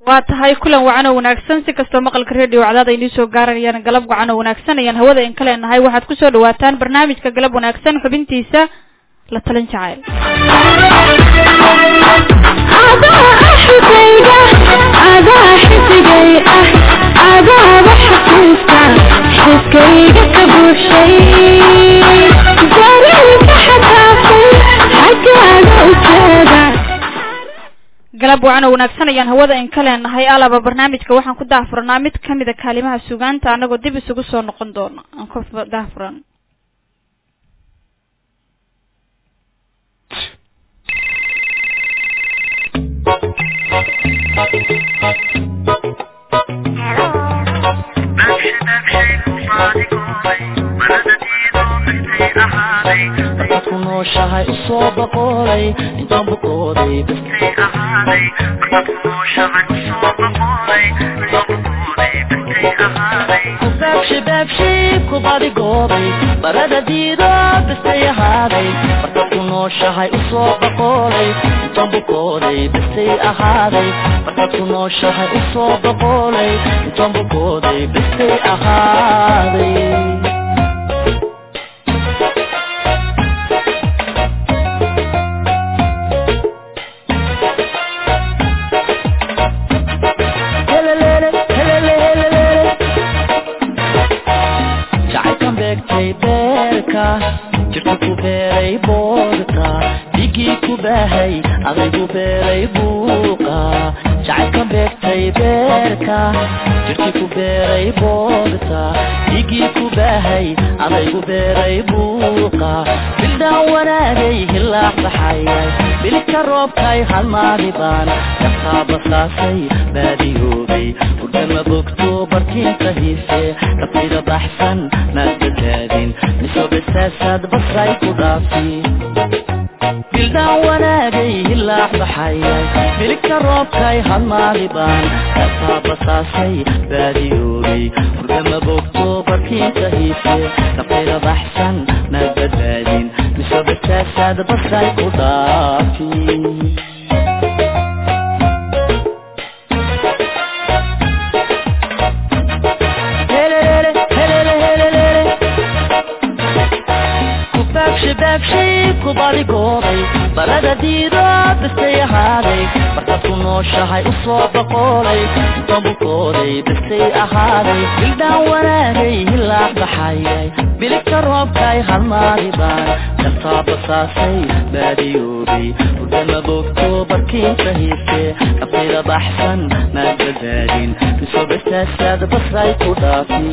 waa tahay kulan wacan oo wanaagsan si kastoo maqalka radio cadaad ay nii soo gaaranayaan galab wacan oo wanaagsan ayaan hawada in ka leenahay waxaad kusoo dhawaataan barnaamijka galab wanaagsan xubintiisa la talin jacayl xiskayga ka buuxshay dareenka xataafay xaggaaga ujeeda galab wacan oo wanaagsan ayaan hawada in ka leenahay alaba barnaamijka waxaan ku daahfurnaa mid kamida kaalimaha sugaanta anagoo dib isugu soo noqon doono aan ku daahfuran ku nooshahay usoo boqolay intaan bukooday bastay ahaaday markaad ku nooshahay usoo boqolay intaan bukooday bastay ahaaday ku baabshi baabshi ku badigoobay barada diido bastay ahaaday markaad ku nooshahay usoo boqolay intaan bukooday bastay ahaaday markaad ku nooshahay usoo boqolay intaan bukooday bastay ahaaday jacaylkan beegtay beerka jirka ku beeray boodka dhigii ku baahay adaygu beeray buuqa jacaylkan beegtay beerka jirkii ku beeray boodka dhigii ku baahay adaygu beeray buuqa bildhaan wanaagay hilaac baxayay bilka roobkay halmaadi baan yartaa basaasay baadiyoobay hurdama bogto barkiinta hiise dhabtayda baxsan maad badbaadin miso basaasaad basray ku dhaafi bildhaan wanaagay hilaac baxayay bilka roobkay halmaadi baan yartaa basaasay baadiyoobay hurdama bogto barkiinta hiise dhabtayda baxsan maad badbaadin miso basaasaad basray ku dhaafi kubadigoobay barada diido bastay ahaaday markaad ku nooshahay usoo boqolay intaan bukooday bastay ahaaday bildhaan wanaagay hilaac baxayay biligta roobkay halmaadi baan kartaa basaasay baadiyoobay hurdama bogto barkiinta hiise dhabtayda baxsan maad badbaadin miso bastaasaad basray ku dhaafi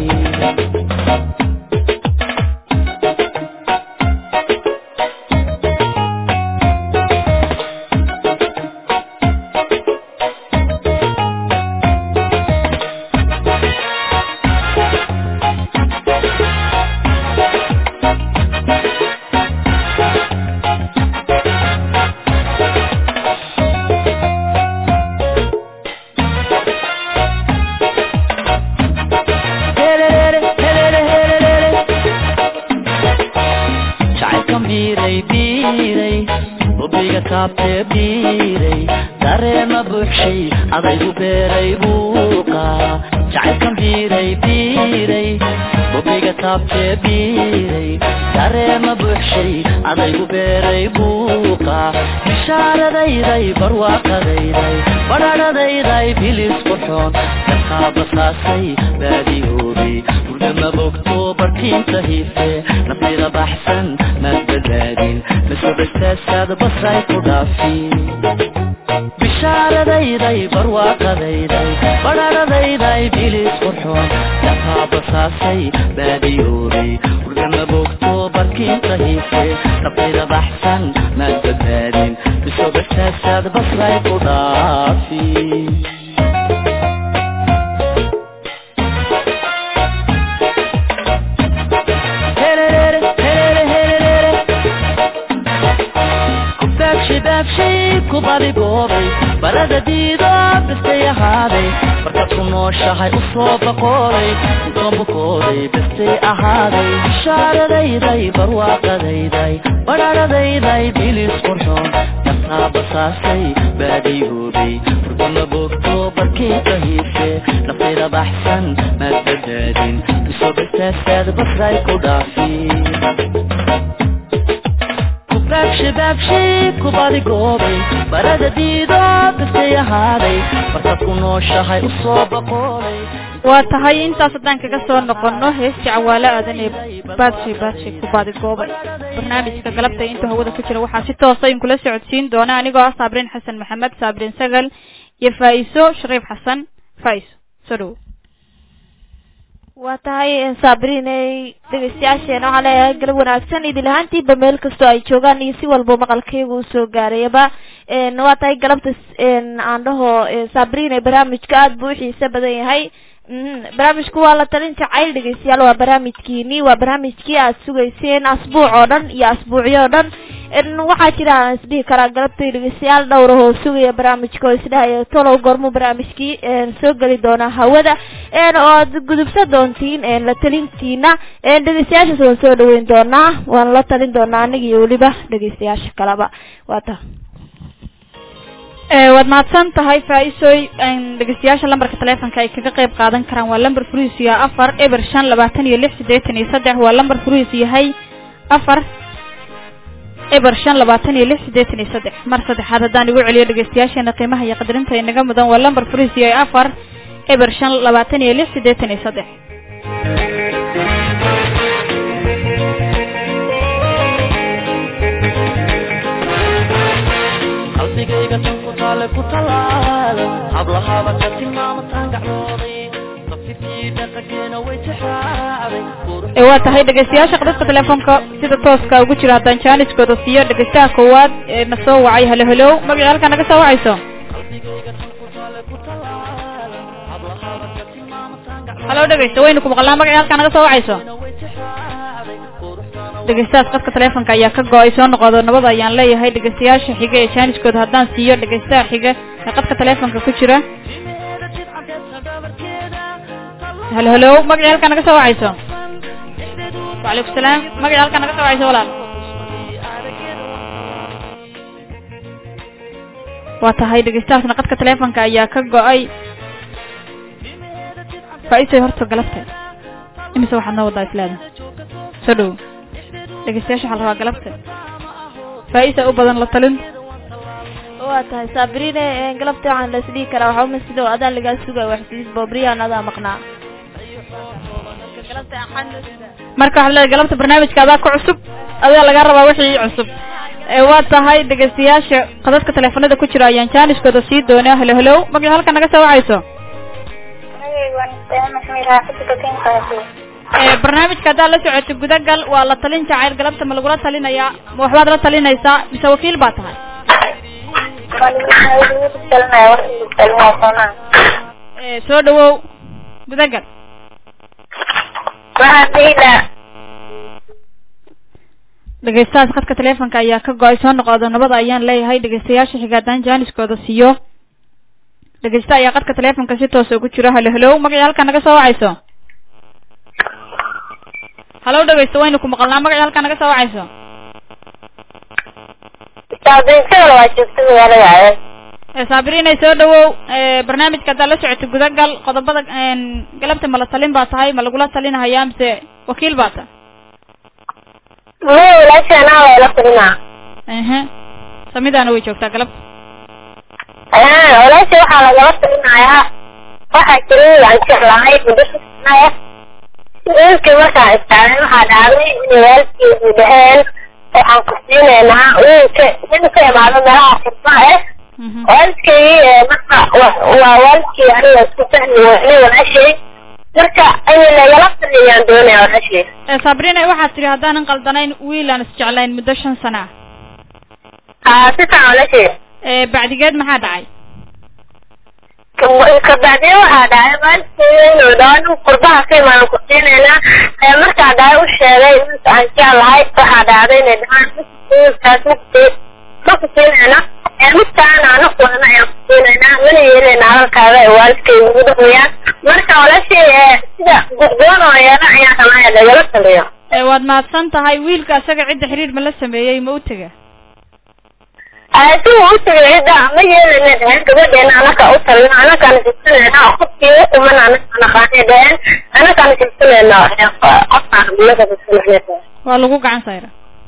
jacaylkan biiray biiray bobiga taabtee biiray dareema buuxshay adaygu beeray buuqa jacaylkan biiray biiray bobiga taabtee biiray dareema buuxshay adaygu beeray buuqa bishaaradayday barwaaqadayday badhadhadayday bilis qurxoon kartaa basaasay baadiyoobay hurdama bogto barkiinta hiise nafayda baxsan maad badbaadin miso bastaasaad basray ku dhaafi bishaaradayday barwaaqadayday badhadhadayday bilis qurxoon kartaa basaasay baadiyoobay hurdama bogto barkiinta hiise nafayda baxsan maad badbaadin miso bastaasaad basray ku dhaafi ku badigoobay barada diido bestay ahaaday markaad ku nooshahay u soo baqoolay intoon bukooday bestay ahaaday bishaaradayday barwaaqadayday badhaadhadayday bilis qurxoon kasaa basaasay baadiyoobay furkuma bogto barkii ka hiibse naftayda baxsan maad badbaadin isoo bestaasaad basray ku dhaafi baabshi ku badigoobay barada diido bestay ahaaday markaad ku nooshahay u soo baqoolay waa tahay intaas haddaan kaga soo noqono heesti cawaalo aadan ee baadshay baadshay ku baadigoobay barnaamijka galabta intuu hawada ku jira waxaa si toosa in kula socodsiin doona anigoo ah saabriin xasan maxamed saabriin sagal iyo faa-iso shariif xasan faa-iso soo dhawo waa tahay saabriney dhegeystayaasheena waxaa leeyahay galab wanaagsan idil ahaantiiba meel kastoo ay joogaan iyo si walba maqalkeyga uu soo gaarayaba waa tahay galabta aan dhaho saabriney barnaamijka aada buu uxiise badan yahay barnaamijku waa la talin jacayl dhegeystayaal waa barnaamijkiini waa barnaamijkii aad sugayseen asbuuc oo dhan iyo asbuucyo oo dhan waxaa jira aan isdhihi karaa galabtay dhegeystayaal dhowr oo sugaya barnaamijka oo isdhahaya tolow gormu barnaamijkii soo geli doonaa hawada oo aad gudubsan doontiin la talintiina dhegeystayaashaas waan soo dhaweyn doonaa waan la talin doonaa aniga iyo weliba dhegeystayaasha kaleba waa ta waad mahadsan tahay faa-isoy dhegeystayaasha lambarka taleefonka ay kaga qeyb qaadan karaan waa lamber furihiisu yahay afar eber shan labaatan iyo lix siddeetan iyo saddex waa lamber furihiisu yahay afar eber shan labaatan iyo lix siddeetan iyo saddex mar saddexaad haddaan igu celiyo dhegeystayaasheena qiimaha iyo qadarinta inaga mudan waa lamber furihiisu yahay afar eber shan labaatan iyo lix siddeetan iyo saddex qalbigayga tan ku taale ku talaala hablahaba ka tilmaamataan gaclooday tafsirkii dhaqankeena way tixraacday ee waa tahay dhegeystayaasha qadadka teleefonka sida tooska ugu jira haddaan jaaniskooda siiyo dhegeystaha koowaad ee na soo wacay halo halow magacii halkaa naga soo wacayso qalbigayga tan ku taale ku talaala hablahaba ka tilmaamataan halo dhegeysta waynu ku maqlaa magacii halkaa naga soo wacayso gaclooday way tixraacday quruxdana dhegeystahaas qadka teleefonka ayaa ka go-ay soo noqodo nabad ayaan leeyahay dhegeystayaasha xiga ee jaaniskooda haddaan siiyo dhegeystaha xiga ee qadka teleefonka ku jira jimeeda jidcadeedka dhabarkeeda halo halow magacii halkaa naga soo wacayso wacalaykum salaam magacii halkaa naga soo wacayso walaal waa tahay dhegeystahaasna qadka teleefonka ayaa ka go-ay faa-isoy horta galabta imise waxaad noo wadaa isleeda soo dhowo dhegeystayaasha waxaa la rabaa galabta faa-isa u badan la talin waa tahay sabrine galabta waxaan la isdhihi karaa waxaa uma sidoo adaa lagaa sugay wax sidis bobriyan adaa maqnaa galabta axaan loo sugaa marka waxaad leedahay galabta barnaamijka adaa ku cusub adaa laga rabaa wixii cusub ee waa tahay dhegeystayaasha qadadka teleefanada ku jira ayaan jaaniskooda sii doonaa halo halow magacii halka naga soo wacayso ee barnaamijka haddaad la socoto gudagal waa la talin jacayl galabta ma lagula talinayaa ma waxbaad la talinaysaa mise wakiil baa tahay ee soo dhawow gudagal dhegeystahaas khadka teleefonka ayaa ka go-ay soo noqodo nabada ayaan leeyahay dhegeystayaasha xiga haddaan jaaniskooda siiyo dhegeysta ayaa qadka teleefonka si toosa ugu jiro halo halow magacii halkaa naga soo wacayso halow dhegeysta waynu ku maqalnaa magacii halkaa naga soo wacayso ee saabiriinay soo dhawow ee barnaamijka haddaad la socoto gudagal qodobada galabta ma la talin baa tahay ma lagula talinahayaa mise wakiil baa tahay ehe samidaana way joogtaa galabta walaasha waxaa lagala talinayaa waxaa jiray aan jeclahay muddo sugnaya wiilkii markaa istaagen waxaa dhacday inay waalidkiisu dhaheen waxaan ku siinaynaa wiilka nin ka imaado meelaha xirma eh mhm waalidkii marka waa waalidkii aniga isku fahmi weynay walaashay marka inay nagala taliyaan doonaya walaashay ee sabrina waxaad tidhi haddaanan qaldanayn wiil aan isjeclayn muddo shan sana ah haa si fiican walaashay ee bacdigeed maxaa dhacay kabacdina waxaa dhacay waalidkii inuu dhaho nin qurbaha ka imaan ku siinaynaa ee markaa dhahay u sheegay wiilka aan jeclahay waxaa dhacday inay dhahaan wiilkaas mugteed ma ku siinayna ee midkaana anagoodana ayaan ku siinaynaa mana yeeleyna hadalkaaga ee waalidkay ugu dhaqmayaan marka walaashii ee sida gudgoon oo yeela ayaan rabaa in lagala taliyo ee waad mahadsan tahay wiilka isaga cidda xiriir ma la sameeyey ma u tega si uu u tagay cidda ma yeelayna dheheen gabadheena anaka u talino anakaana jirsanayna oo qofkii u kuman anaka naqaanay dheheen anakaana jirsanayna qofkaan bulada jirsanayna waa lagu gacan sayra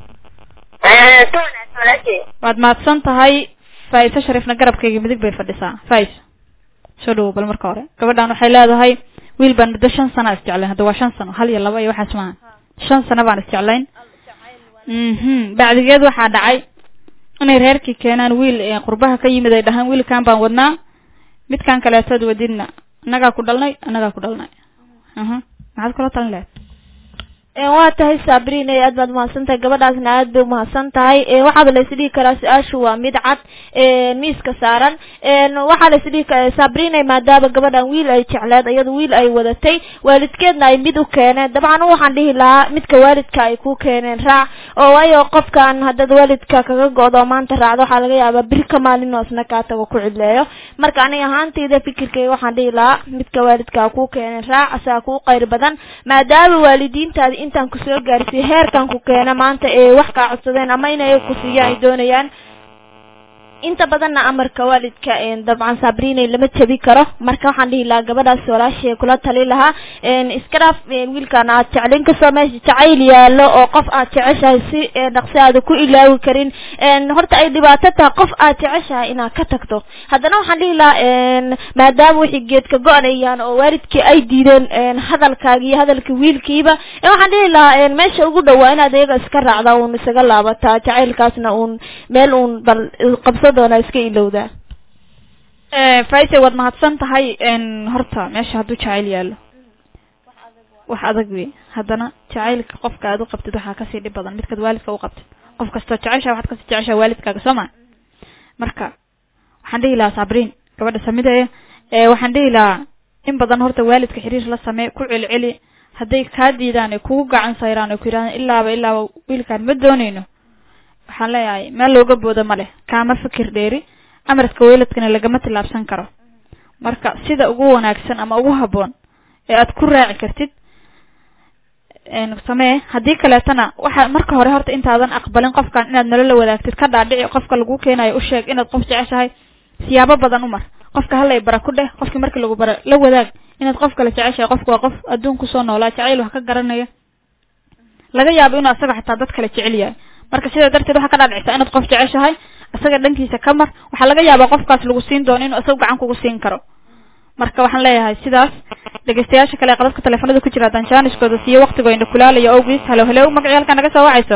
si wanaagsan walaashii waad mahadsan tahay faa'iise shariifna garabkayga midig bay fadhisaa faa'iis soo dhawow bal marka hore gabadhan waxay leedahay wiil baan muddo shan sana isjeclayn hadda waa shan sano hal iyo laba iyo waxaas maaha shan sano baan isjeclayn mhm bacdigeed waxaa dhacay inay reerkii keenaan wiil ee qurbaha ka yimid ay dhahaan wiilkan baan wadnaa midkan kaleetood wadidna annagaa ku dhalnay annagaa ku dhalnay aha maxaad kula talin lahayd waa tahay sabriin ee aad baad umahadsan tahay gabadhaasna aad bay umahadsan tahay waxaaba la isdhihi karaa su-aashu waa mid cad miiska saaran waxaa la isdhihi karaa sabriin maadaama gabadhan wiil ay jecleed iyada wiil ay wadatay waalidkeedna ay mid u keeneen dabcan waxaan dhihi lahaa midka waalidka ay ku keeneen raac oo waayo qofkan haddaad waalidka kaga go-do maanta raacdo waxaa laga yaabaa biri ka maalin oo isna kaa tago ku cidleeyo marka aniga ahaantayda fikirkayga waxaan dhihi lahaa midka waalidka ku keeneen raac asaa kuu qayr badan maadaama waalidiintaadi intaan kusoo gaarsiiy heerkan ku keena maanta ee wax kaa codsadeen ama inay ku siiyaan ay doonayaan inta badanna amarka waalidka dabcan sabriinay lama jabi karo marka waxaan dhihi lahaa gabadhaas walaashee kula tali lahaa iska dhaaf wiilkan aad jeclin kasoo meesha jacayl yaalo oo qof aad jeceshahay si dhaqsi aada ku ilaawi karin horta ay dhibaato tahay qof aad jeceshahay inaad ka tagto haddana waxaan dhihi lahaa maadaama wixii geedka go-anayaan oo waalidkii ay diideen hadalkaagi iyo hadalka wiilkiiba waxaan dhihi lahaa meesha ugu dhawaa inaad iyaga iska raacda uun isaga laabataa jacaylkaasna uun meel uun bal qabso doona iska ilowdaa faise waad mahadsan tahay horta meesha hadduu jacayl yaalo wax adag wey haddana jacaylka qofka aad u qabtid waxaa kasii dhib badan midkaad waalidka u qabtid qof kastoo jecesha waxaad kasii jeceshaa waalidkaaga soo ma marka waxaan dhihi lahaa sabriin gabadha samideeya waxaan dhihi lahaa in badan horta waalidka xiriir la samee ku celceli hadday kaa diidaan ee kugu gacan sayraan oo ku yidhahdaan ilaaba ilaaba wiilkaan ma dooneyno waxaan leeyahay meel looga boodo ma leh kaama fikir dheeri amarka weyladkana lagama tillaabsan karo marka sida ugu wanaagsan ama ugu habboon ee aad ku raaci kartid samee haddii kaleetana waxa marka hore horta intaadan aqbalin qofkan inaad nolola wadaagtid ka dhaadhici qofka lagu keenayo u sheeg inaad qof jeceshahay siyaabo badan u mar qofka halay bara ku dheh qofkii markii lagu bara la wadaag inaad qof kale jeceshahay qofka waa qof adduun kusoo noolaa jacayl wax ka garanaya laga yaabo inuu asaga xataa dad kale jecel yahay marka sidaa darteed waxaa ka dhaadhicisa inaad qof jeceshahay isaga dhankiisa ka mar waxaa laga yaabaa qofkaas lagu siin doono inuu isaga gacan kugu siin karo marka waxaan leeyahay sidaas dhegeystayaasha kale ee qadadka teleefanada ku jira haddaan jaaniskooda siiyo waktigooyna kulaalayo awgiis halo halo magacii halkaa naga soo wacayso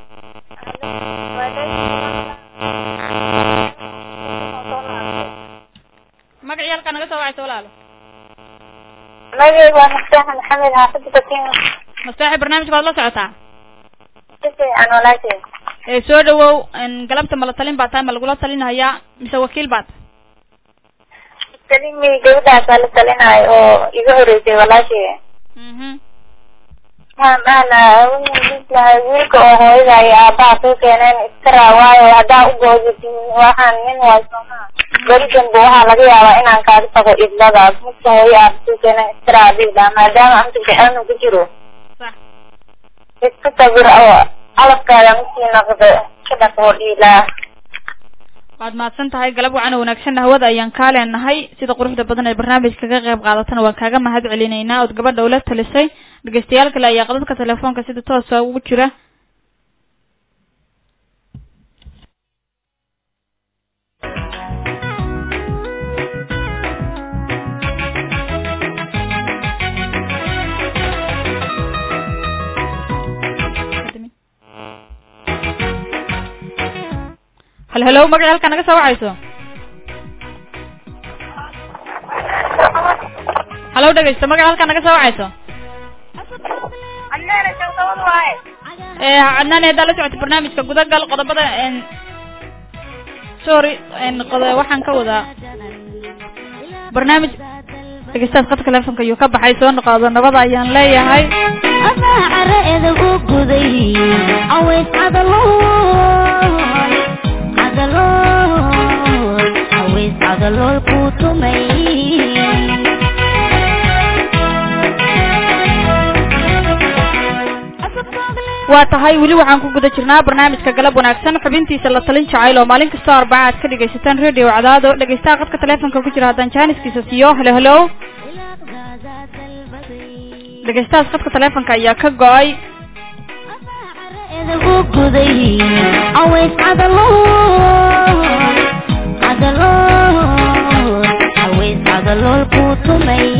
magacii halkaa naga soo wacayso walaalo magayga waa mustaaxa maxamed xaafida bakin mustaaxi barnaamijka waad la socotaa si fiican walaashey ee soo dhawow galabta mala talin baa tahay ma lagula talinhayaa mise wakiil baad salimi gabadhaasaa la talinayo oo iga horeysay walaashey mhm maana lahay wiilka oo hooyada iyo aabaha kuu keeneen iska raa waayo haddaa u goodid waxaan nin waay soomaa beri danba waxaa laga yaabaa inaan kaaga tago idladaas midka hooyo aaba kuu keeneen iska raa adii dhaa maadaama anta jecelna ku jiro sax iska sabir oo calafkaada masii noqdo ka dhaqoo dhiilaa waad mahadsan tahay galab wacan oo wanaagsanna hawada ayaan kaa leenahay sida quruxda badan ee barnaamijka ka qayb qaadatana waan kaaga mahad celinaynaa ood gabadha ula talisay dhegeystayaal kale ayaa qadadka telefoonka sida toosa ugu jira hal halo magaci halkaa naga soo wacayso halow dhegeysta magaci halkaa naga soo wacayso ee cadnaan haddaa la socota barnaamijka gudagal qodobada sorry qod- waxaan ka wadaa barnaamij dhegeystaas qadka telefonka ayuu ka baxay soo noqodo nabada ayaan leeyahay amaa cara edab u guday caways cadaloy cadalool haweys cadalool ku tumay waa tahay weli waxaan ku guda jirnaa barnaamijka galab wanaagsan xubintiisa la talin jacayl oo maalin kastoo arbaca aad ka dhegaysataan radio cadaado dhegaystaha qadka taleefonka ku jira haddaan jaaniskiisa siiyo helo helo dhegaystahaas qadka taleefonka ayaa ka go-ay edagu guday haweys cadalool cadalool haweys cadalool ku tumay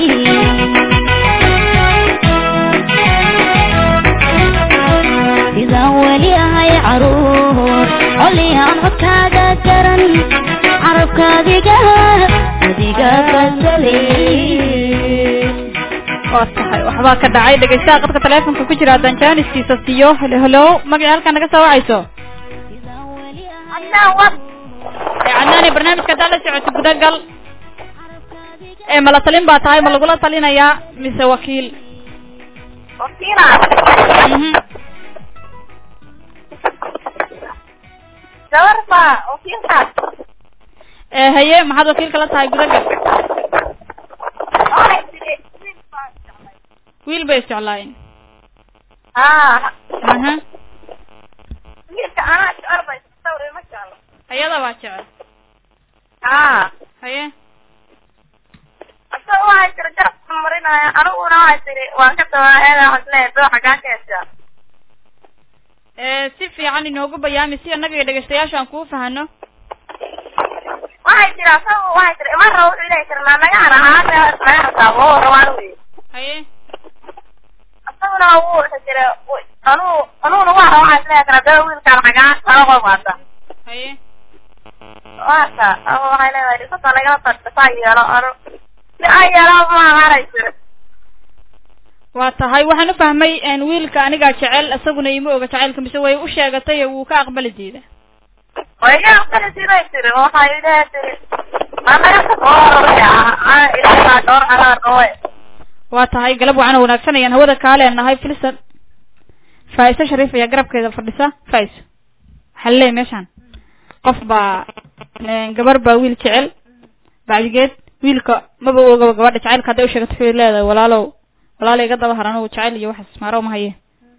sidaan weli ahay caruur colihaan codkaaga garan carabkaadiga adiga kasalay waa tahay waxbaa ka dhacay dhegaystaha qadka taleefonka ku jira haddaan jaaniskiisa siiyo helo helo magacii halkaa naga soo wacayso ee cadnaani barnaamijka haddaa la socoto gudagal ee mala talin baa tahay ma lagula talinayaa mise wakiil Mhm. ee haye maxaad wakiilka la tahay gudagal wiil bay isjeclaayeen aha ayada baa jecel haye ee si fiican inoogu bayaami si annaga iyo dhegaystayaasha aan kuu fahano haye haye waa tahay waxaan u fahmay een, wiilka anigaa jecel isaguna ima oga jacaylka mise way u sheegatay ee wuu ka aqbali diida waa tahay galab wacan oo wanaagsan ayaan hawada kaa leenahay filsan faa'iso shariif ayaa garabkeeda fadhisa faa'iso waxaa laleeyahay meeshaan qof baa een, gabar baa wiil jecel bacdigeed wiilka maba ogaba gabadha jacaylka hadday u sheegato waxay leedahay walaalow walaalo iga daba har anigu jacayl iyo waxaas maaro ma haye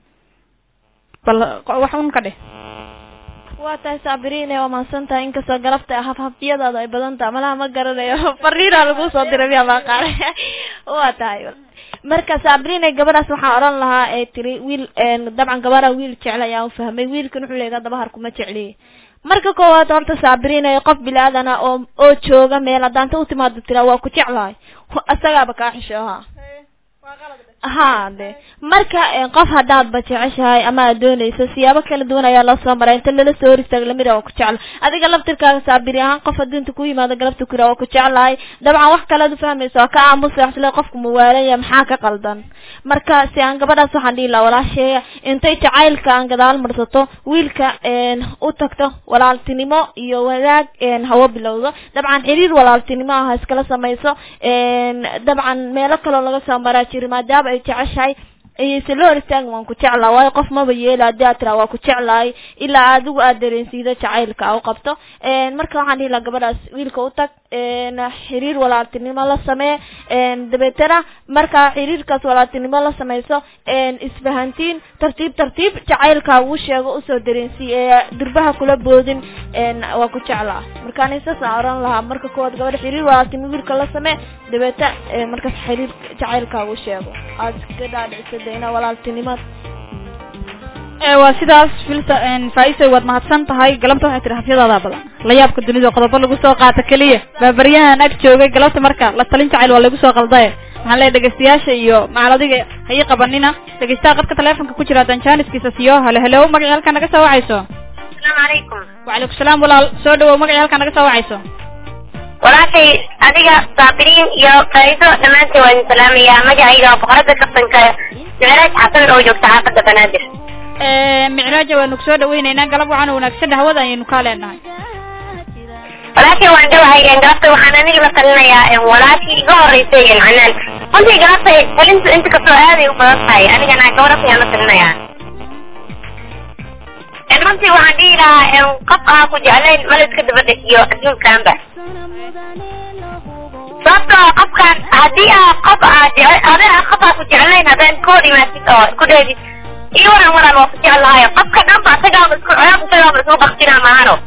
bal qo- wax un ka dheh waa tahay saabiriine waa mahadsan tahay inkastoo galabta hafhafyadaada ay badan tahay malaha ma garanayo fariinaa lagu soo diray miyaa baa qaale waa tahay marka saabiriine gabadhaas waxaan odhan lahaa ee tiri wiil een, dabcan gabadha wiil jecel ayaan ufahmay wiilkan wuxuu leeyahay dabahar kuma jecliye marka koowaad horta saabiriine qof bilaadan ah oo oo jooga meel haddaanta u timaado tiraa waa ku jeclahay isagaaba kaa xishooha ha de marka eh, qof haddaadba jeceshahay ama aad doonayso siyaabo kala duwan ayaa loo soo maray inta lala soo hor istaago lamid waa ku jecla adiga laftirkaaga saabiri ahaan qof adduunta ku yimaado galabta kura waa ku jeclahay dabcan wax kalead ufahmayso waa ka aamusa waxsle qofku muwaalanya maxaa ka qaldan marka si aan gabadhaas waxaan dhihi lahaa walaasheeya intay jacaylka aan gadaal marsato wiilka een, u tagto walaaltinimo iyo wadaag een, hawo bilowdo dabcan xiriir walaaltinimo ah ha iskala samayso een, dabcan meelo kaloo laga soo maraa jiri maadaama ay jeceshahay ayayse la hor istaagin waan ku jeclaa waayo qof maba yeela hadii aad tiraa waa ku jeclahay ilaa adigu aad dareensiido jacaylka a u qabto een, marka waxaan dhihi lahaa gabadhaas wiilka u tag een, xiriir walaaltinimo la samee een, dabeetana marka xiriirkaas walaaltinimo la samayso een, isfahantiin tartiib tartiib jacaylka uu sheego usoo dareensii ee durbaha kula boodin een, waa ku jeclaa marka ani saasaan oran lahaa marka koowaad gabadha xiriir walaaltinimo wiilka la samee dabeeta ee, markaas xiriir jacaylka uu sheego aad iska dhaadhicisa dayna walaaltinimada ee waa sidaas filsa een, faa'iso waad mahadsan tahay galabta waxay tihi hafyadaada badan la yaabka dunida qodobo lagu soo qaato keliya baabaryahan ag joogay galabta marka la talin jacayl waa lagu soo qaldaye maxaan leeyahay dhegaystayaasha iyo macaladiga ha ii qabanina dhegaystaha qadka taleefonka ku jira haddaan jaaniskiisa siiyo halo helo magacii halkaa naga soo wacayso asalaamu calaykum wacalaykum salaam walaal soo dhawow magacii halkaa naga soo wacayso walaashay adiga saabiriin iyo faa'iido dhammaantiin waa idin salaamayaa magacayga waa boqorada kaftanka micraaj xasan oo joogta xaafadda banaadir Ee, micraaja waanu kusoo dhaweyneynaa galab waxaan wanaagsan hawada ayaynu kaa leenahay walaashay waan dhawahay galabta waxaan aniga la talinayaa walaashii iga horeysay canaan runtii galabta talintu inta kastoo aaday u badan tahay anigana gabadhaas ayaan la talinayaa runtii waxaan dhihi lahaa qof aan ku jeclayn ma la iska daba dhejiyo adduunkanba sababtoo ah qofkaan haddii aa qof aa jece adiga qof aa ku jeclayn haddaan ka hor imaatid oo isku dheedid iyo waran waran waa ku jeclahay qofka dhanba asagaaba isku ceeb isagaaba isku baktina maano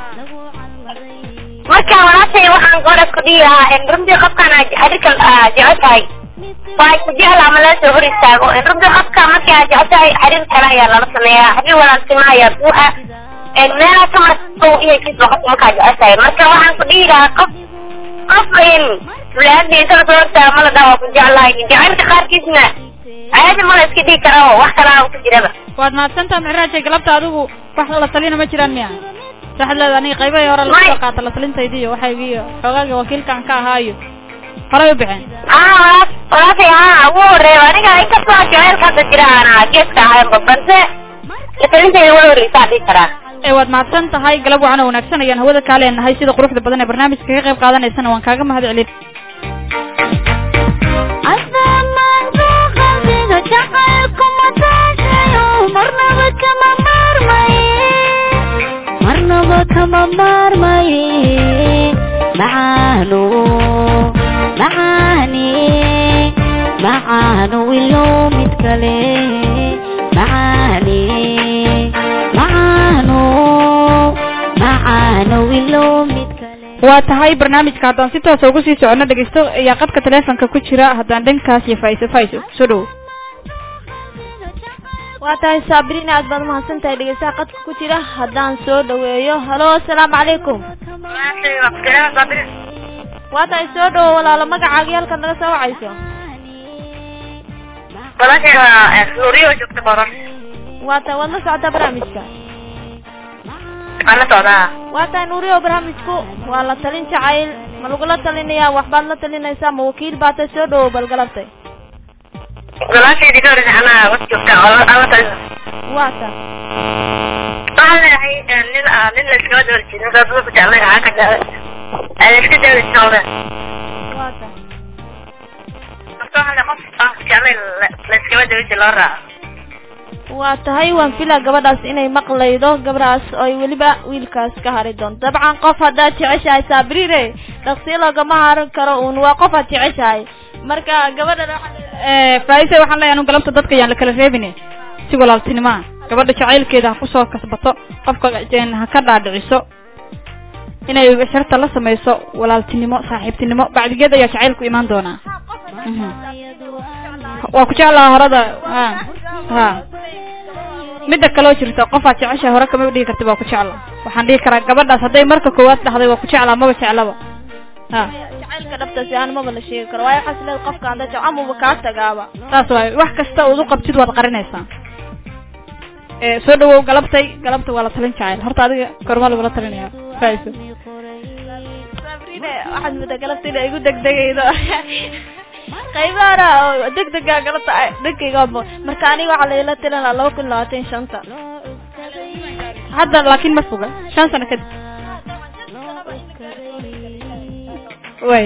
marka walaashay waxaan goras ku dhihi lahaa runtii qofkaan adika jecel tahay waa ku jecel ama laga soo hor istaago runtii qofka markii aad jecel tahay xiriir kale ayaa lala sameeyaa xiriir wanaagsan ayaa buuxa meelaha ka marsow inay kis noqoto markaa jecel tahay marka waxaan ku dhihi lahaa qof qof fulaandiisa la soo hortaago ma la dhaho ku jeclahay jacaylka qaarkiisna caadi ma la iska dhigi kara oo wax kalaa ku jiraba waad mahadsantaha mixraajay galabta adigu wax la talina ma jiraan miya waxaad leedahay aniga qaybahii hore lasoo qaata la talintaydiiyo waxaygiiyo xoogaagii wakiilkan ka ahaayo horay u bixeen haa walaashay haa ugu horeeyo aniga inkastoo jacaylka hadda jira aana geeska ahaynba balse la talintayda wala horeysaa dhihi karaa ee waad mahadsan tahay galab wacan oo wanaagsan ayaan hawada kaa leenahay sida quruxda badan ee barnaamijka ka qayb qaadanaysana waan kaaga mahad celin marnaba kama maarmaye macaano macaane macaano ilo mid kale macaane macaano macaano ilo mid kale waa tahay barnaamijka haddaan si toosa ugu sii socono dhegeysto ayaa qadka taleefonka ku jira haddaan dhankaas iyo faiso faiso soo dhowo waa tahay saabiriin aad baad umahadsan tahay dhegeystaha qadka ku jira haddaan soo dhaweeyo halo asalaamu calaykum waa tahay soo dhawo walaalo magacaaga halka naga soo wacayso walaashay waa nuuriyo joogta boran waa tahay waad la socotaa barnaamijka waan la socdaa waa tahay nuuriyo barnaamijku waa la talin jacayl ma lagula talinayaa waxbaad la talinaysaa ma wakiil baa tahay soo dhawo balgalabtay walaashaydi ka horeysa anaa was joogta oo aan la talina waa tahay waxaan leeyahay nin nin la iskama dawar jirin dad ku jeclay aa ka jeclay aan iska dawri jeclay waa tahay marka waxaan leeyahay qof aan ku jeclay la iskama dawri jirin loo raaco waa tahay waan filaa gabadhaas inay maqlaydo gabadhaas oo ay weliba wiilkaas ka hari doonto dabcan qof haddaad jeceshahay saabiriire dhaqsiyo loogama harin karo uun waa qof aad jeceshahay marka gabadhan waxaa faaise waxaan leeyahay anu galabta dadka ayaan la kala reebine si walaaltinimaa gabadha jacaylkeeda ha kusoo kasbato qofka ha ka dhaadhiciso inay sharta la samayso walaaltinimo saaxiibtinimo bacdigeed ayaa jacaylku imaan doonaa waa ku jeclaha horada ha ha midda kaloo jirta qofaad jeceshahay hore kama dhigi karti waa ku jecla waxaan dhihi karaa gabadhaas hadday marka koowaad dhahday waa ku jeclaa maba jeclaba ha jacaylka dhabtaasi aan maba la sheegi karo waayo waxaas leed qofka anda jec amuba kaa tagaaba saas waayo wax kasta ood u qabtid waad qarinaysaa ee soo dhawow galabtay galabta waa la talin jacayl horta adiga kormaa lagula talinaya faiso sabrine waxaad mudda galabta ina igu degdegaydo qaybahana oo degdega galabta dhankayga marka aniga waxaa laila tilinaa laba kun labaatan shanta hadda laakiin ma foga shan sano kadib way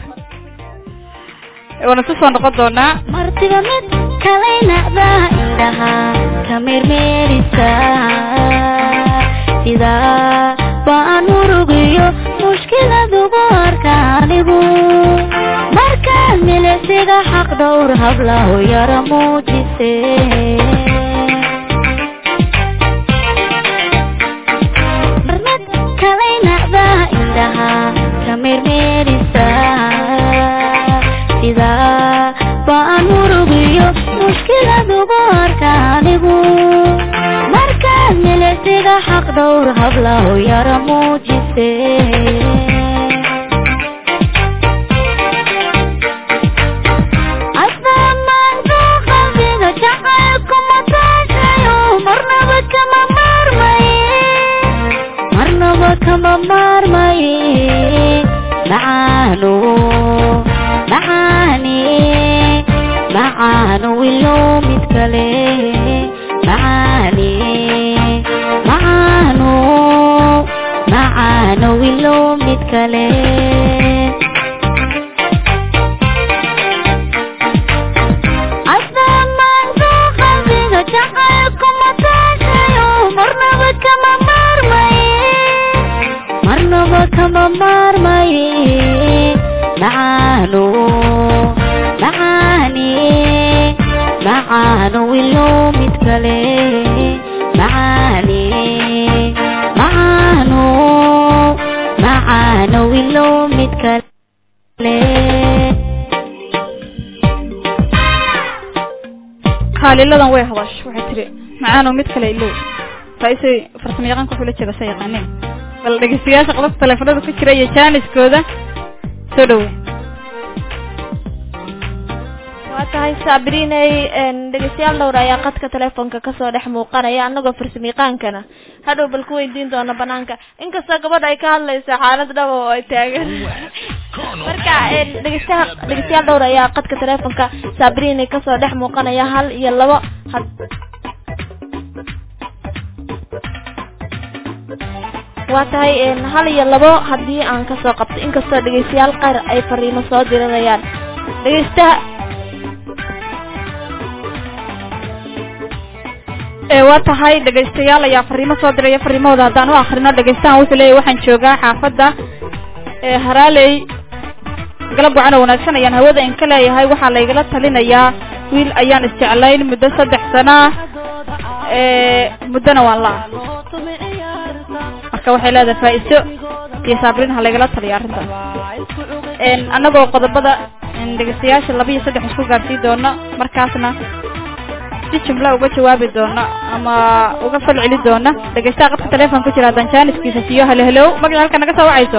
waana ku soo noqon doonaa martiba mid kalaynacda indhaha ka meermeerisa sidaa baan murugiyo mushkiladugu arka anigu markaan milicsiga xaq dhowr hablahu yara muujise marmad kalaynacda indhaha ka meermeerisa sidaa baan murugiyo mushkiladugu arka anigu markaan milicsiga xaq dhowr hablahu yara muujise asamaanka qalbiga jacaylku mataashayo marnaba kama maarmaye marnaba kama maarmaye macaano macaane macaano ilo mid kale macaane macaano macaano ilo mid kale asamaanka qalbiga jacaylku mataashayo marnaba kale macaane macaano macaano ilow mid kale haaliladan way hadash waxay tiri macaanow mid kale ilow faaisay farsamo yaqaanka wuxuu la jeeda sa yaqaaneen bal dhegeystayaasha qodobka taleefanada ku jira iyo jaaniskooda soo dhawe waa tahay saabriney dhegeystayaal dhowr ayaa qadka telefoonka kasoo dhex muuqanaya anagoo farsamayaqaankana hadhow bal ku weydiin doona banaanka inkastoo gabadha ay ka hadlayso xaalad dhaba oo ay taagan marka dhegeystaha dhegeystayaal dhowr ayaa qadka telefoonka saabriney kasoo dhex muuqanaya hal iyo labo had waa tahay hal iyo labo haddii aan kasoo qabto inkastoo dhegeystayaal qaar ay fariimo soo diranayaan dhegeystaha ee waa tahay dhegaystayaal ayaa fariimo soo diraya fariimahooda haddaan u akrino dhegaystahan wuxuu leeyahy waxaan joogaa xaafadda ee haraaley galab wacan oo wanaagsan ayaan hawada in ka leeyahay waxaa laygala talinayaa wiil ayaan isjeclayn muddo saddex sana ah ee muddona waan la marka waxay leedahay faa-iso iyo saabrin ha laygala taliya arrintaas annagoo qodobada dhegaystayaasha laba iyo saddex isku gaarsiin doono markaasna si jumla uga jawaabi doona ama uga fal celi doona dhegeystaha qadka telefoon ku jira haddaan jaaniskiisa siiyo halo halow magaci halka naga soo wacayso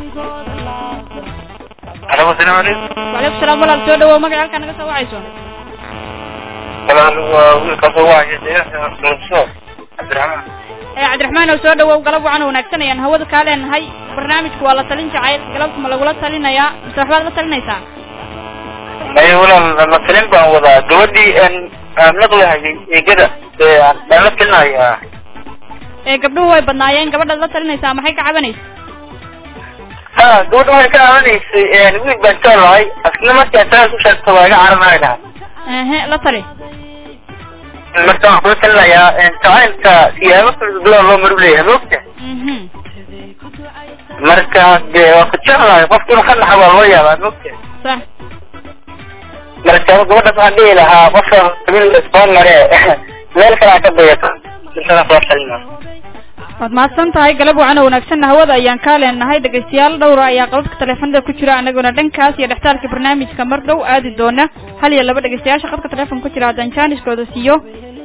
alo asalaamu calaykum wacalaykum salaam walaal soo dhawow magaci halka naga soo wacayso walaal waa wiilkaasoo wacaya deegaanka muqdisho cabdiraxmaan ee cabdiraxmaan oo soo dhawow galab wacan oo wanaagsan ayaan hawada kaa leenahay barnaamijku waa la talin jacayl galabta ma lagula talinayaa mise waxbaad la talinaysaa maya walaal la talin baan wadaa gabadhii aan naqli hayay eegada baan la talinayaa ee gabdhuhu way badnaayeen gabadhaad la talinaysaa maxay ka cabanaysa ha gabadha waxay ka caawinaysay wiil baan jeclahay asna markaan taas u sheegto waa iga caranayna ehe la tali marka waxaan kula talinayaa jacaylka siyaabo kala duwan loo maru leeyahay moogta mhm marka dee waa ku jeclahay qofka inuu ka naxa waa loo yaabaa moogta sax marka gabadhaas waxaan dhihi lahaa qofka qabiil soo mare meel kale ha ka dayato intaas waa talina waad mahadsan tahay galab wacan oo wanaagsanna hawada ayaan kaa leenahay dhegaystayaal dhowra ayaa qabadka teleefanada ku jira anaguna dhankaas iyo dhextaalka barnaamijka mar dhow aadi doona hal iyo laba dhegaystayaasha qadka telefoon ku jira haddaan jaaniskooda siiyo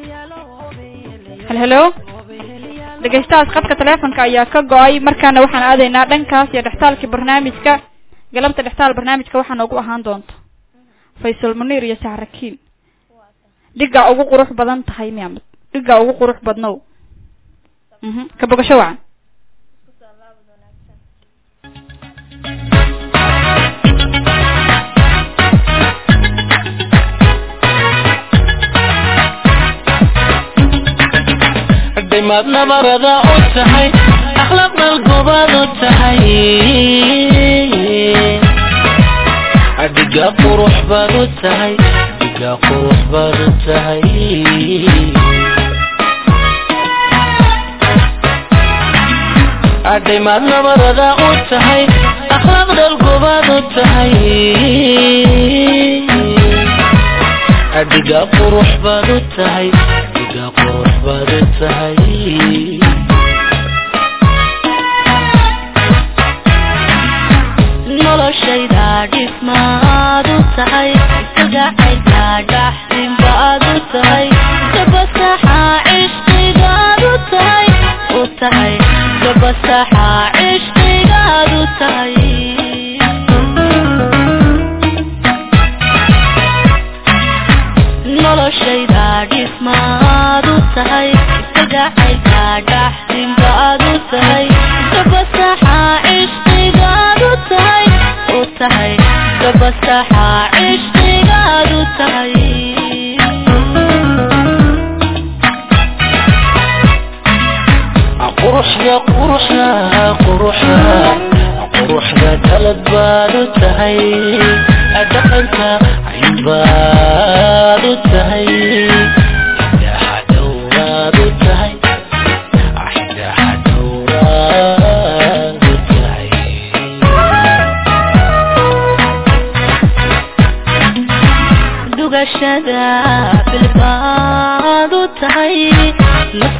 hal helo dhegaystahaas qadka teleefonka ayaa ka go-ay markaana waxaan aadaynaa dhankaas iyo dhextaalka barnaamijka galabta dhextaal barnaamijka waxaa noogu ahaan doonta faysal muniir iyo sahrakiin dhigaa ugu qurux badan tahay miamad dhigaa ugu qurux badnow mhm ka bogasho wacan dhimaad nabarada u tahay akhlaaq dalgobaad u tahay dhiga qurux baad u tahay dhiga qurux baad u tahay dhimaad nabarada u tahay akhlaaq dalgobaad u tahay dhiga qurux baad u tahay dhiga qurux baad u tahay noloshayda dhismaad u tahay sagacayda dhaxdinbaad u tahay gabasaxa cishqigaad u tahay u tahay gabasaxa cishqigaad u tahay noloshayda dhismaad u tahay sagacayda dhaxdinbaad u tahay gabasaxa cishqigaad u tahay u tahay gabasaxa cishqigaad u tahay quruxda quruxda quruxda quruxda dalad baad u tahay dhaqanka cayn baad u tahay indhaha dhowraad u tahay indhaha dhowraad u tahay dugashada bilbaad u tahay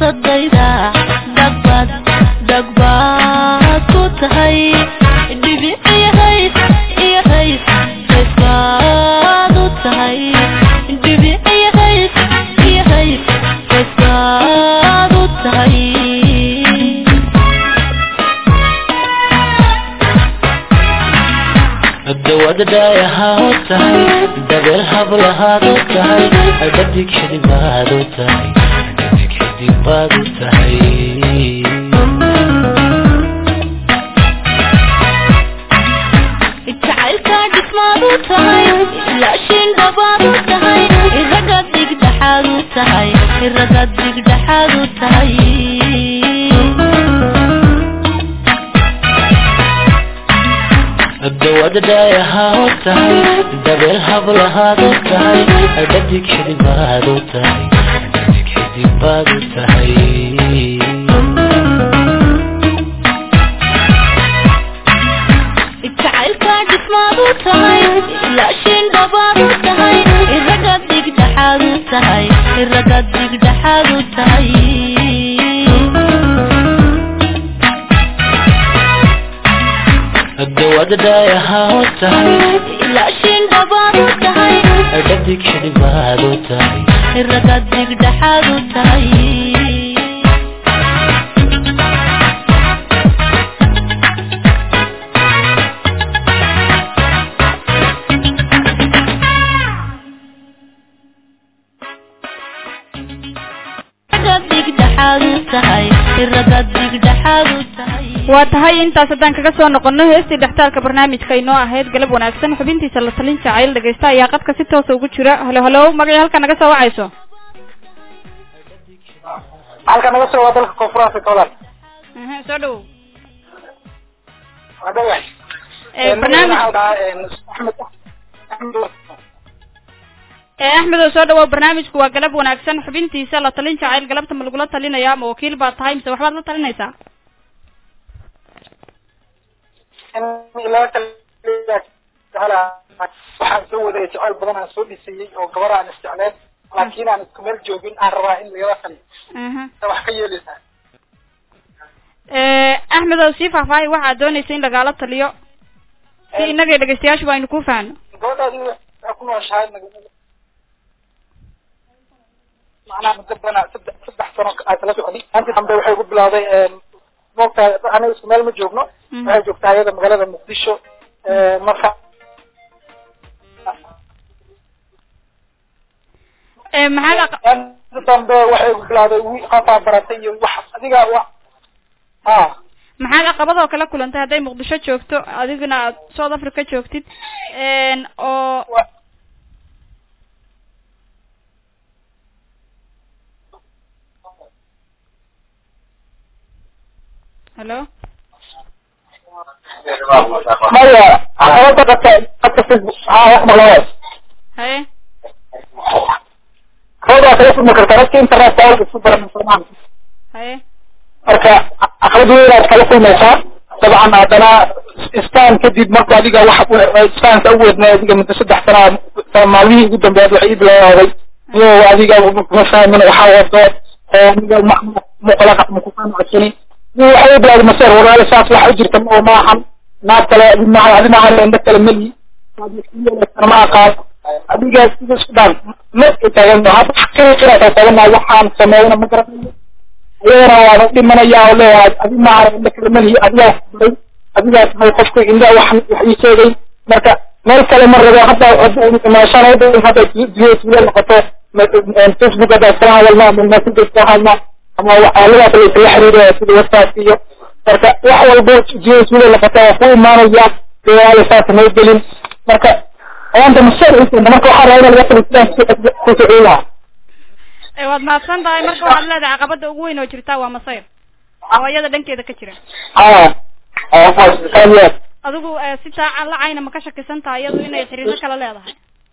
nafsadayda dhagbad dhagbaad ku tahay dhibic iyo hays iyo hays haysbaad u tahay dhibic iyo hays iyo hays haysbaad u tahay dawada dhaayahaa u tahay dabeel hablahaad u tahay dhadig xidibaad u tahay dhadig xidibaad u tahay jacaylka dhismaad u tahay ilaashin dhabaad u tahay iraga digdhaxaad u tahay iraga digdhaxaad u tahay dawada dhaayahaa u tahay dabeel hablahaad u tahay dhadig xidibaad u tahay dhadig xidibaad u tahay jacaylka dhismaad u tahay ilaashin dhabaad u tahay iraga digdhaxaad u tahay iraga digdhaxaad u tahay dawada dhaayahaa u tahay ilaashin dhabaad u tahay dhadig xidibaad u tahay iraga digdhaxaad u tahay iraga digdhaxaad u tahay iraga digdhaxaad u tahay waa tahay intaas haddaan kaga soo noqono heestii dhextaalka barnaamijka inoo ahayd galab wanaagsan xubintiisa la talin jacayl dhegaysta ayaa qadka si toosa ugu jira halo halo magacii halka naga soo wacayso halka naga soo waa dalka koonfur africa walaal Mhm, soo dhawow waa dhawax Eh, barnaamij axmed axmed ee axmed oo soo dhawow barnaamijku waa galab wanaagsan xubintiisa la talin jacayl galabta ma lagula talinaya ma wakiil baa tahay mise waxbaad la talinaysaa waxaan soo wadaya jeceyl badan aan soo dhisayey oo gabar aan isjecleen laakiin aan isku meel joogin aan rabaa in lagala taliyo Mhm. ta wax ka yeeleysaa Eh, axmed oo sii faahfaahay waxaad doonaysa in lagaala taliyo si innaga iyo dhegaystayaashuba aynu ku fahanno gabadhaadi waxaa ku nooshahay magaalada macnaha muddo bana saddex saddex sano aad kala socday intii dambe waxay ku bilowday moogtahay aniga isku meel ma joogno Mhm. waxay joogtaa iyada magaalada muqdisho marka Eh, maxaad aq- inta dambe waxay ku bilowday wi qofaa baratay iyo wax adiga wa ha maxaad caqabadoo kala kulantay hadday muqdisho joogto adiguna aad south africa joogtid n oo wa- hello maya caqabada qabta qabta facebook ha wax malawas haye hoodaa kala furmi karta dadka internetka awalka isku baran soomaan haye marka caqabad weynaad kala kulmaysaa dabcan haddana istaan kadib marka adiga wax istaanka u weydnay adiga muddo saddex sana maalmihii ugu dambeed waxay ii bilowday iyo adiga ma fahmin waxaa wado aniga muqlaqa makufaan codsani iyo waxay ii bilowday maseer walaalo saas waxa u jirta oo maahan naag kale adimaha adimaha indho kale meli ma aqaan adiga sida isku dhaan ma taagan hadda xaqiiqinaa taagan waxaan sameeyna ma garanayo ayagana waana dhimanaya oo leeyahay adi maaha indha kale malihi adigaa baray adigaa tahay qofka indha wax wax ii sheegay marka meel kale ma rabo hadda maashaan hadda hadda dunya tuula noqoto facebook hadda iskala hadalna ama messenger iskala hadalna ama waxyaaladaa kale isla xiriiraya sida whatsapp iyo marka wax walbo dunya tuula noqoto waa ku imaanaya deewaale saasa may gelin marka ayaanta mashaar marka waxaa rabaa in laga tali sidaan ku socon lahaa Eh, waad mahadsan tahay marka waxaad leedahay caqabada ugu weyn oo jirta waa masayr oo iyada dhankeeda ka jira aa adigu eh, si taaca la cayna ma ka shakisan tahay iyadu inay xiriiro kala leedahay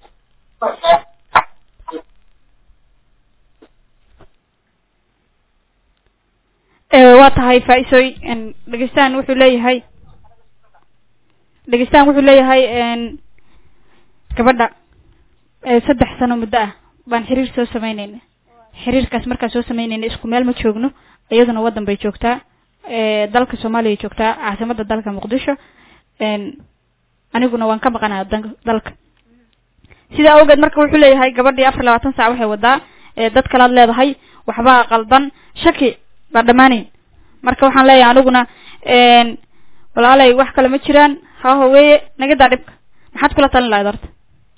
Eh, waa tahay faa-isooy n dhegeystaan wuxuu leeyahay dhegeystaan wuxuu leeyahay n gabadha eh, saddex sano muddo ah baan xiriir soo sameyneyna xiriirkaas markaan soo sameynayna isku meel ma joogno iyaduna waddan bay joogtaa ee dalka soomaaliya joogtaa caasimadda dalka muqdisho een aniguna waan ka maqanaa dan- dalka sidaa awgeed marka wuxuu leeyahay gabadhii afar labaatan saac waxay wadaa ee dad kalaad leedahay waxbaa qaldan shaki baa dhammaanayn marka waxaan leeyahay aniguna een walaalay wax kale ma jiraan haho weeye naga daa dhibka maxaad kula talin lahayd horta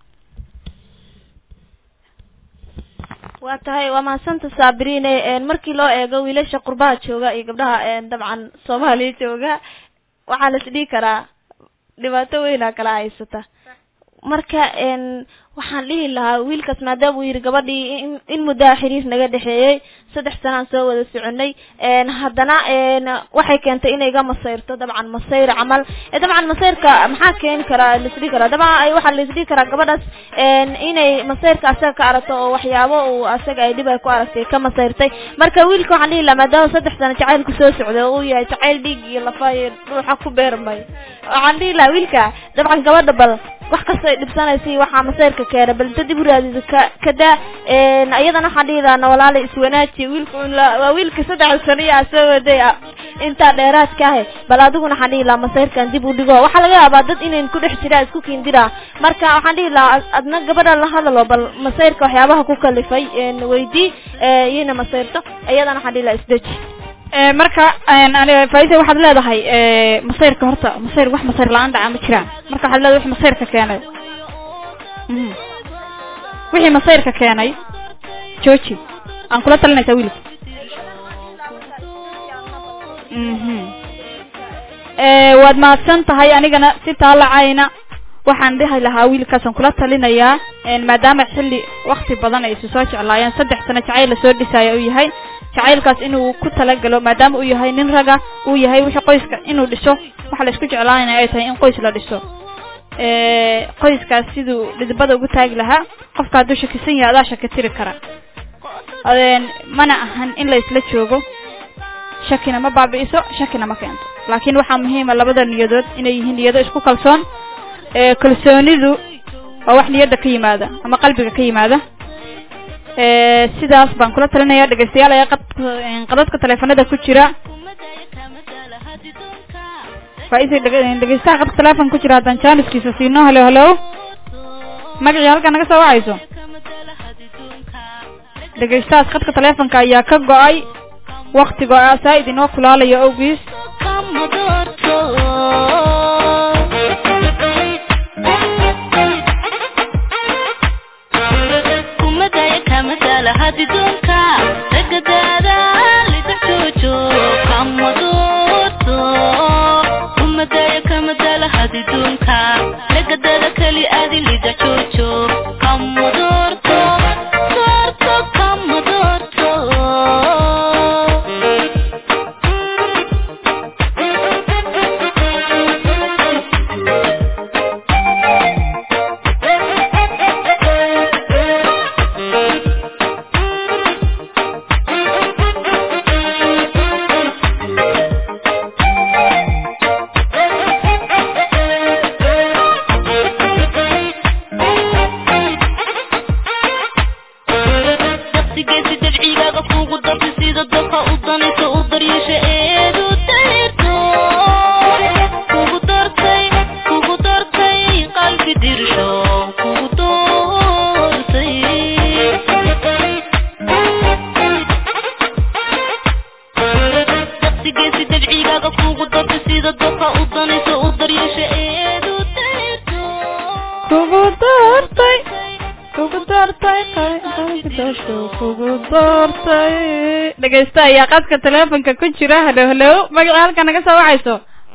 waa tahay waa mahadsanta saabiriine een markii loo eego wiilasha qurbaha jooga iyo gabdhaha een dabcan soomaaliya jooga waxaa la isdhihi karaa dhibaato weynaa kala haysata marka een waxaan dhihi lahaa wiilkaas maadaama uu yidhi gabadhii in in muddaa xiriir naga dhexeeyey saddex sanaan soo wada soconay een haddana een waxay keentay inay iga masayrto dabcan masayr camal ee dabcan masayrka maxaa keeni karaa laisdhihi karaa dabcan ay waxaa laisdhihi karaa gabadhaas een inay masayrka asaga ka aragto oo waxyaabo uu asaga ay dhib ay ku aragtay ka masayrtay marka wiilka waxaan dhihi lahaa maadaama saddex sano jacaylku soo socday oo uu yahay jacayl dhiig iyo lafa iyo ruuxa ku beermay waxaan dhihi lahaa wiilka dabcan gabadha bal wax kasta ay dhibsanaysa iyo waxaa masayrka keena bal inta dib u raadida ka kada een iyadana waxaan dhihi lahaa walaala iswanaaji wiilka un la- waa wiilka saddex sano iyo aad soo waday ah intaa dheeraadka ahe bal adiguna waxaan dhihi lahaa masayrkan dib u dhigo waxaa laga yaabaa dad inayn ku dhex jiraa isku kiindira marka waxaan dhihi lahaa ad- adna gabadha la hadalo bal masayrka waxyaabaha ku kalifay een weydii ee iyana masayrto iyadana waxaan dhihi lahaa isdeji ee marka een ani faaiisa waxaad leedahay ee masayrka horta masayr wax masayr la-aan dhaca ma jiraan marka waxaad leedahay wixii masayrka keenay Mhm. wixii masayrka keenay jooji aan kula talinaysaa wiilka mhm ee waad mahadsan tahay anigana si taalacayna waxaan dhihi lahaa wiilkaasaan kula talinayaa een maadaama xilli wakti badan ay isu soo jeclaayeen saddex sano jacayl lasoo dhisaya uu yahay jacaylkaas inuu ku talagalo maadaama uu yahay nin raga uu yahay wixii qoyska inuu dhiso waxa la isku jeclaanaya ay tahay in qoys la dhiso ee qoyskaas siduu dhidibada ugu taagi lahaa qofka hadduu shakisan yahay adaa shaki tiri kara adeen mana ahan in la isla joogo shakina ma baabi'iso shakina ma keento laakiin waxaa muhiima labada niyadood inay yihiin niyado isku kalsoon ee kalsoonidu waa wax niyadda ka yimaada ama qalbiga ka yimaada ee sidaas baan kula talinaya dhegeystayaal ayaa qadka qadadka taleefanada ku jira faaisay dhege- dhegeystaha qadka teleefon ku jira haddaan jaaniskiisa siino halo halo magacii halka naga soo wacayso dhegeystahaas qadka teleefonka ayaa ka go-ay waktiga saa-id inoo kulaalayo awgiis kugu doortay kugu doortay kugu doortay dhegeysta ayaa qadka teleefonka ku jira halo halo magaca halka naga soo wacayso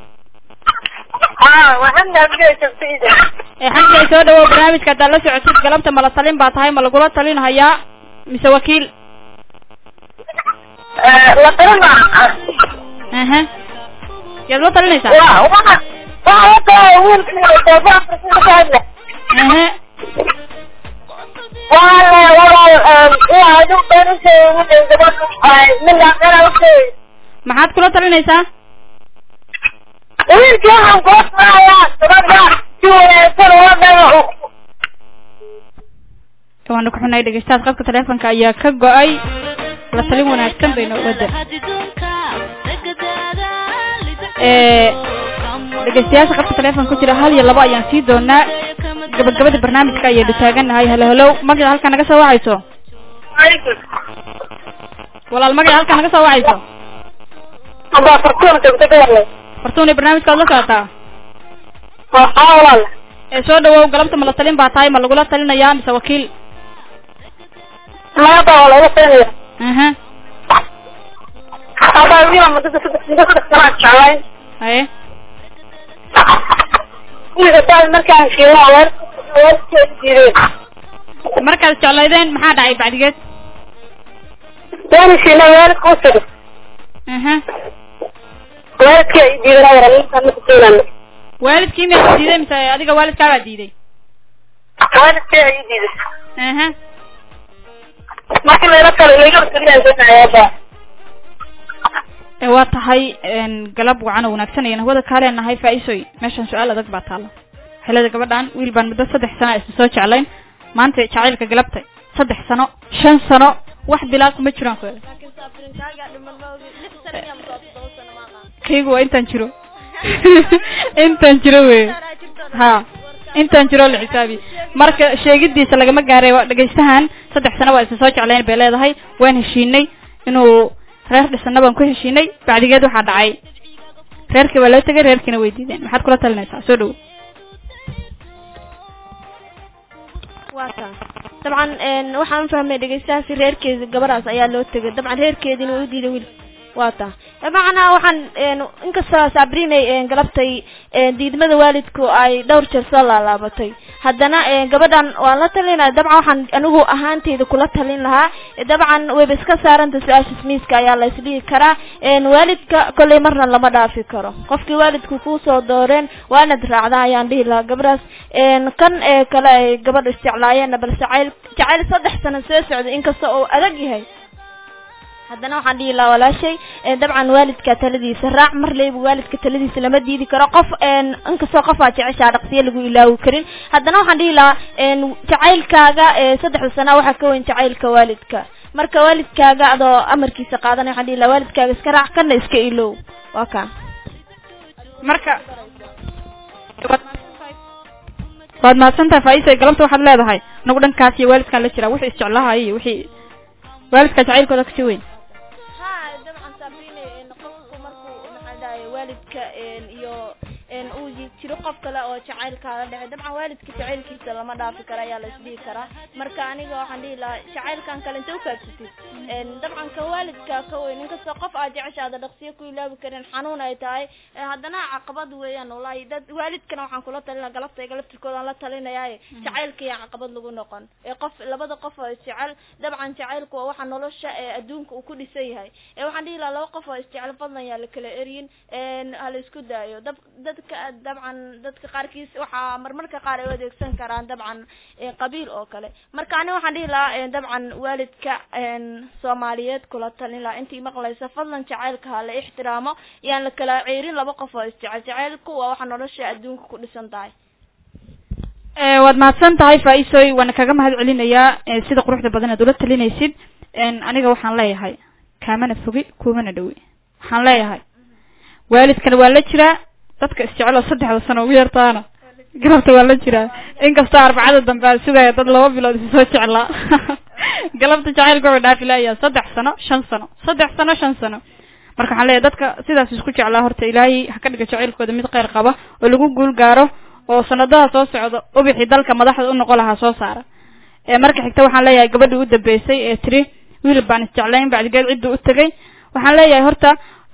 haa waxaan naabigaysa sida ee xagga soo dhawow barnaamijka haddaad la socotid galabta mala talin baa tahay ma lagula talinahayaa mise wakiil la talina aha yaad la talinaysaa waa waxa waxa wata wiilka telefoonka aha waa walaal waa adigu been u sheegay gabadha mina qara u sheegay maxaad kula talinaysaa wiilkii waxaan kula talinayaa gabadha si wanaagsan uga dhago waana ku xunahay dhegeystahaas qabka taleefonka ayaa ka go-ay la talin wanaagsan bayna wada dhegeystayaasha qabka taleefonka ku jira hal iyo labo ayaan sii doonaa gabagabada barnaamijka ayaynu taaganahay halo halow magaca halkaa naga soo wacayso walaal magaca halkaa naga soo wacayso aba fartuun joogta gabarle fartuun barnaamijkaad la socotaa waxaa walaal ee soo dhawow galabta ma la talin baa tahay ma lagula talinayaa mise wakiil maanta waa laga siinaya aha aba wiila mudada saddex muddo saddex sanaa jeclayn haye wiilka daal markaan fiirino waalidka diideen markaad jeclaydeen maxaa dhacay bacdigeed waana fiirino waalidka u tagay aha waalidka ay diideen ayara ninkaan ma kusiinano waalidkii miyaa diiday mise adiga waalidkaabaa diiday waalidka ay diiday aha markii layla talo layla taliyaaba ee waa tahay een, galab wacan oo wanaagsan ayaan hawada kaa leenahay faa-iisoy meeshan su-aal adag baa taalla xilada gabadhan wiil baan muddo saddex sano isla soo jeclayn maanta jacaylka galabta saddex sano shan sano wax bilaa kuma jiraan ku kaygu waa intaan jiro intaan jiro wey ha intaan jiro la xisaabi marka sheegidiisa lagama gaaray waa dhegaystahan saddex sano waa isla soo jeclayn bay leedahay waan heshiinay inuu reer dhisana baan ku heshiinay bacdigeed waxaa dhacay reerkii waa loo tegay reerkiina way diideen maxaad kula talinaysaa soo dhowo waa taa dabcan een, waxaan fahmay dhegeystahaasi reerkeedi gabadhaas ayaa loo tegay dabcan reerkeediina way u diiday wiil waa taa macnaa waxaan een, inkastoo sabrinay een, galabtay een, diidmada waalidku ay dhowr jeer soo laalaabatay haddana een, gabadhan waan la talinaya dabcan waxaan anigu ahaanteyda kula talin lahaa dabcan wayba iska saaranta su-aasha miiska ayaa la isdhihi karaa een, waalidka kolley marna lama dhaafi karo qofkii waalidku kuusoo dooreen waa inaad raacdaa ayaan dhihi lahaa gabadhaas een, kan ee kale ay gabadha isjeclaayeenna bal jacayl jacayl saddex sano soo socday inkasta oo adag yahay haddana waxaan dhihi lahaa walaashay ee, dabcan waalidka taladiisa raac mar leyba waalidka taladiisa lama diidi karo qof een, inkastoo qof aad jeceshaa dhaqsiyo lagu ilaawi karin haddana waxaan dhihi lahaa een, jacaylkaaga ee, saddexda sana waxaa ka weyn jacaylka waalidka marka waalidkaaga adoo amarkiisa qaadanaya waxaan dhihi lahaa waalidkaaga iska raac kana iska ilow waa kaa marka waad mahadsantahay faa-iisa galabta waxaad leedahay nagu dhankaas iyo waalidkaan la jiraa wixii isjeclahay iyo wixii waalidka jacaylkooda kasii weyn ha dabcan sabrine qofku markuu maxaa dhahay waalidka iyo uu jiro qof kale oo jacaylkaala dhexay dabcan waalidka jacaylkiisa lama dhaafi karo ayaa la isdhihi karaa marka aniga waxaan dhihi lahaa jacaylkan kale inta ukaadsatid dabcan ka waalidka ka weyn inkastoo qof aad jeceshaada dhaqsiyo ku ilaabi karin xanuun ay tahay haddana caqabad weeyaan walahi dad waalidkana waxaan kula talina galabta galabtirkoodaan la talinayaaye jacaylka iyo caqabad lagu noqon ee qof labada qof oo isjecel dabcan jacaylku waa waxa nolosha ee adduunka uu ku dhisan yahay ee waxaan dhihi lahaa laba qof oo isjecel fadlan yaa la kala eryin hala isku daayo dab dadka dabcan dadka qaarkiis waxaa marmarka qaar ay u adeegsan karaan dabcan qabiil oo kale marka ani waxaan dhihi lahaa dabcan waalidka soomaaliyeed kula talin lahaa intii maqlaysa fadlan jacaylka ha la ixtiraamo yaan la kala ceerin laba qof oo isjecel jacaylku waa waxa nolosha adduunka ku dhisan tahay waad mahadsan tahay faa-iisoy waana kaga mahad celinayaa sida quruxda badan aad ula talinaysid aniga waxaan leeyahay kaamana fogi kumana dhowi waxaan leeyahay waalidkana waa la jiraa dadka isjecel oo saddexda sano ugu yartaana galabta waa la jiraa inkastoo arbacada dambe aan sugaya dad laba bilood isu soo jeclaa galabta jacaylka wuxuu dhaafi layaa saddex sano shan sano saddex sano shan sano marka waxaan leeyahay dadka sidaas isku jeclaa horta ilaahay ha ka dhiga jacaylkooda mid kheyr qaba oo lagu guul gaaro oo sanadaha soo socda ubixii dalka madaxda u noqon lahaa soo saara marka xigta waxaan leeyahay gabadhii u dambeysay ee tiri wiil baan isjeclayn bacdigeed cidduu u tegay waxaan leeyahay horta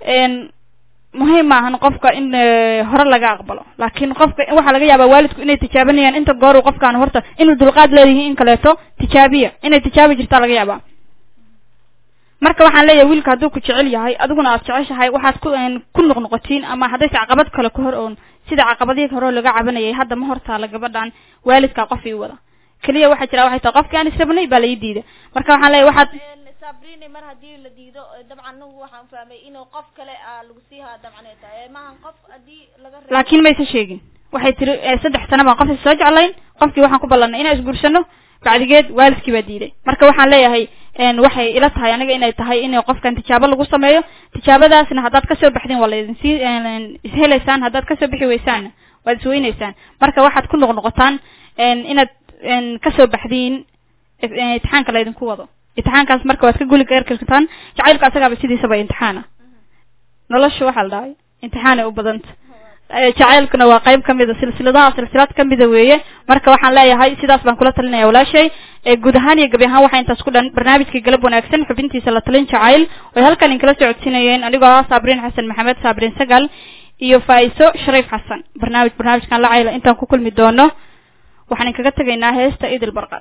muhiim maahan qofka in hore laga aqbalo laakiin qofka waxaa laga yaabaa waalidku inay tijaabanayaan inta goor uu qofkaan horta inuu dulqaad leeyihiin in kaleeto tijaabiya inay tijaabi jirtaa laga yaabaa marka waxaan leeyahay wiilka hadduu ku jecel yahay adiguna aad jeceshahay waxaad ku ku noqnoqotiin ama haddayse caqabad kale ku hor oon sida caqabadihii hore laga cabanayay hadda ma hortaala gabadhan waalidkaa qof ii wada keliya waxaa jira waxay tahay qofkii aan israbnay baa la ii diida marka waxaan leeyahay waxaad sabrini mar haddii la diido dabcan anigu waxaan fahmay inuu qof kale lagu sii haa dabcan ay tahay maahan qof haddii laga reebo laakiin maysa sheegin waxay tiri saddex sano baan qofki soo jeclayn qofkii waxaan ku ballanay inaan isguursano bacdigeed waalidkii baa diiday marka waxaan leeyahay waxay ila tahay aniga inay tahay in qofkan tijaabo lagu sameeyo tijaabadaasna haddaad kasoo baxdeen waa laydin sii ishelaysaan haddaad kasoo bixi weysaanna waad isweyneysaan marka waxaad ku noqnoqotaan inaad kasoo baxdiin imtixaanka laydinku wado imtixaankaas marka waad ka guli karkartaan jacaylka asagaaba sidiisaba imtixaana nolosha waxaa la dhahay imtixaanay u badanta jacaylkuna waa qayb kamida silsiladaha silsilad kamida weeye marka waxaan leeyahay sidaas baan kula talinaya walaashay guud ahaan iyo gabi ahaan waxaa intaas ku dhan barnaamijkii galab wanaagsan xubintiisa la talin jacayl way halkan inkala socodsiinayeen anigoo ah saabriin xasan maxamed saabriin sagal iyo faa-iso shariif xasan barnaamij barnaamijkan la cayla intaan ku kulmi doono waxaan inkaga tegaynaa heesta idil barqad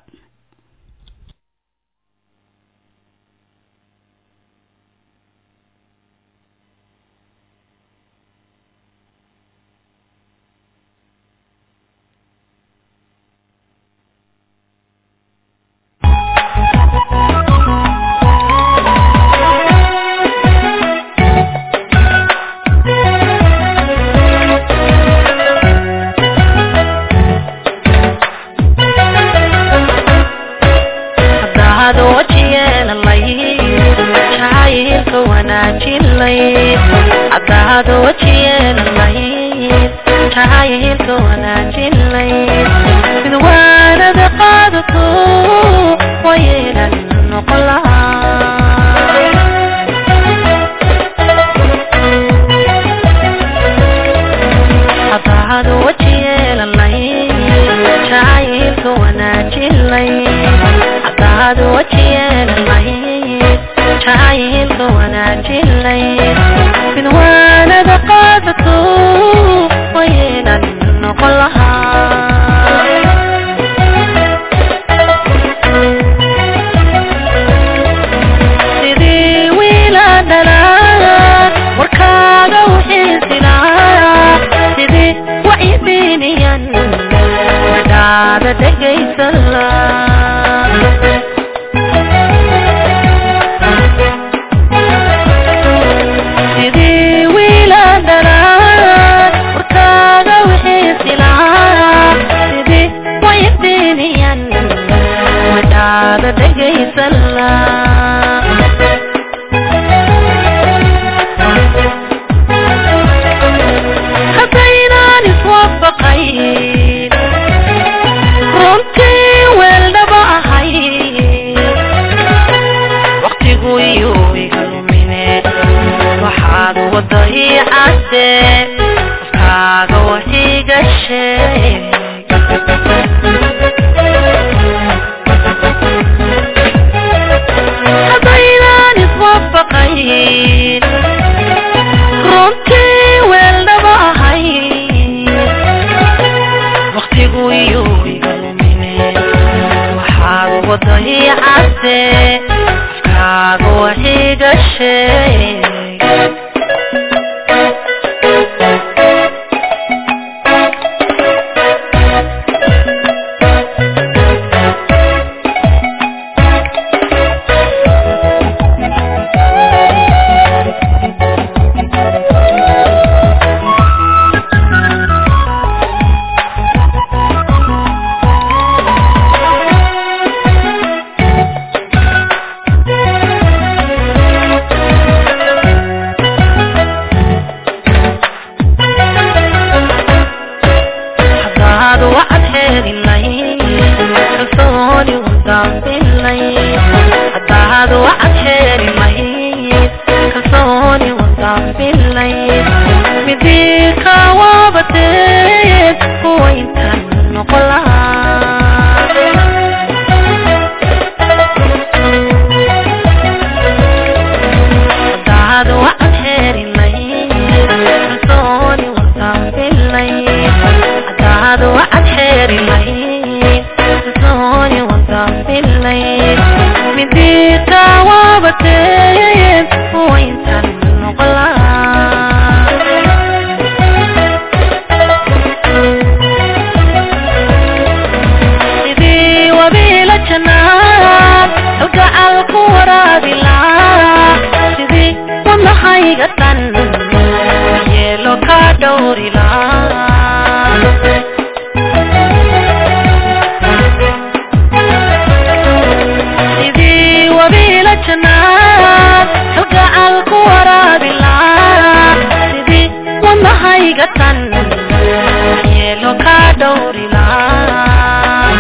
aniga tan yeelo ka dhowrilaa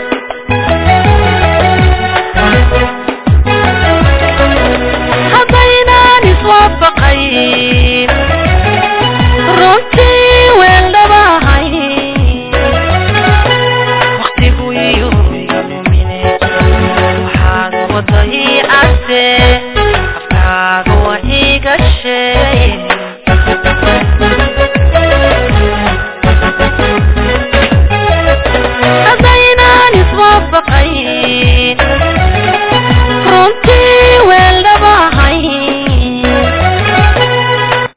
haddaynaan iswaafaqayn runtii weeldhabahay waqtigu iyo lumine waxaad waday ase